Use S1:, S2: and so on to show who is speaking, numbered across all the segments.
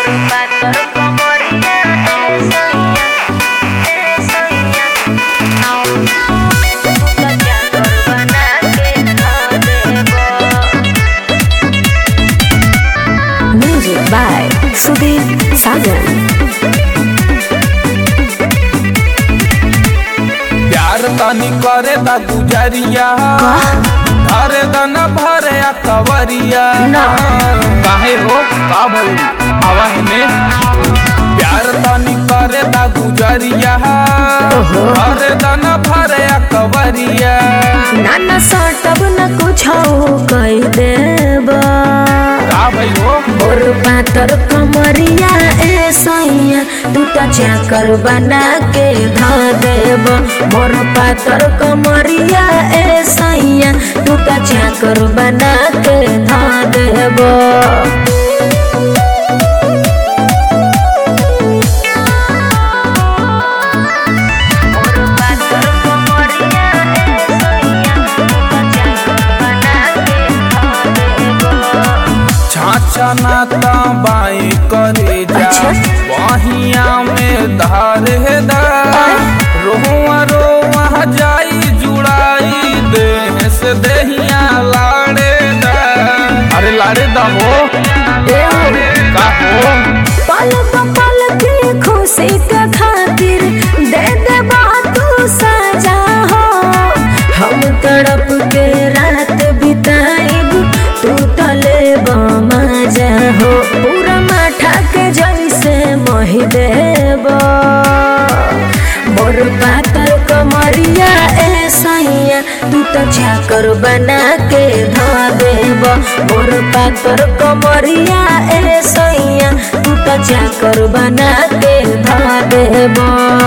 S1: Music by Sudhir Sajan.
S2: प्यार तनी करे दा गुजरिया धरे दन भरे आ कवरिया
S1: ना।
S2: काहे हो का भइल आवा में प्यार तनी करे दा गुजरिया धरे दन भरे आ कवरिया
S1: नाना सटब न कुछ कह देब
S2: का भइल हो
S1: मोर पातर कमरिया ए सैया तू तो चाकर बना के ध देब मोर पातर कमरिया ए सैया तू तो चाकर बना के ध देब
S2: छाछा नाता बाई करे जा
S1: अच्छा।
S2: बहिया में धार है दा रोआ रोआ जाई जुड़ाई देह से देहिया लाड़े दा अरे लाड़े दा हो का हो
S1: पल पल की खुशी के खातिर दे दे तू सजा हो हम तड़प के रात बिताइब तू तले मजा हो पूरा माठा के जैसे मोहि देब मोर पातर कमरिया ए सैया तू तो चाकर बना के ध देब मोर पातर कमरिया ए सैया तू तो चाकर बना के ध देब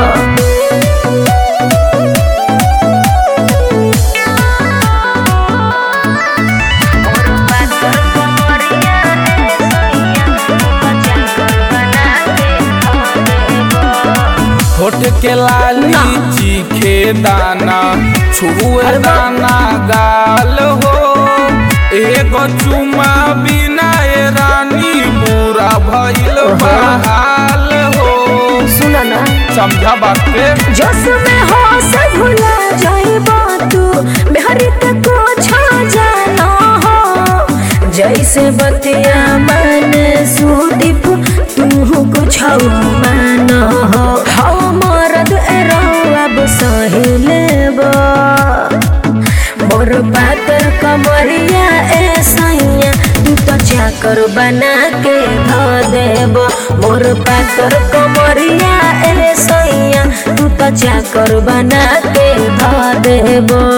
S2: होठ के लाली चीखे दाना छुए दाना गाल हो एगो चुमा बिना ए रानी पूरा भइल बहाल हो
S1: सुना ना
S2: समझा बात के
S1: जोश में हो से भुला जाइबा तू मेहरी के कुछ जाना हो जैसे बतिया मन सुदीप तू कुछ मान हो हो मरद एरो अब सही लेबा मोर पातर कमरिया ए सैया तू तो चाकर बना के ध देब मोर पातर कमरिया ए सैया तू तो चाकर बना के ध देब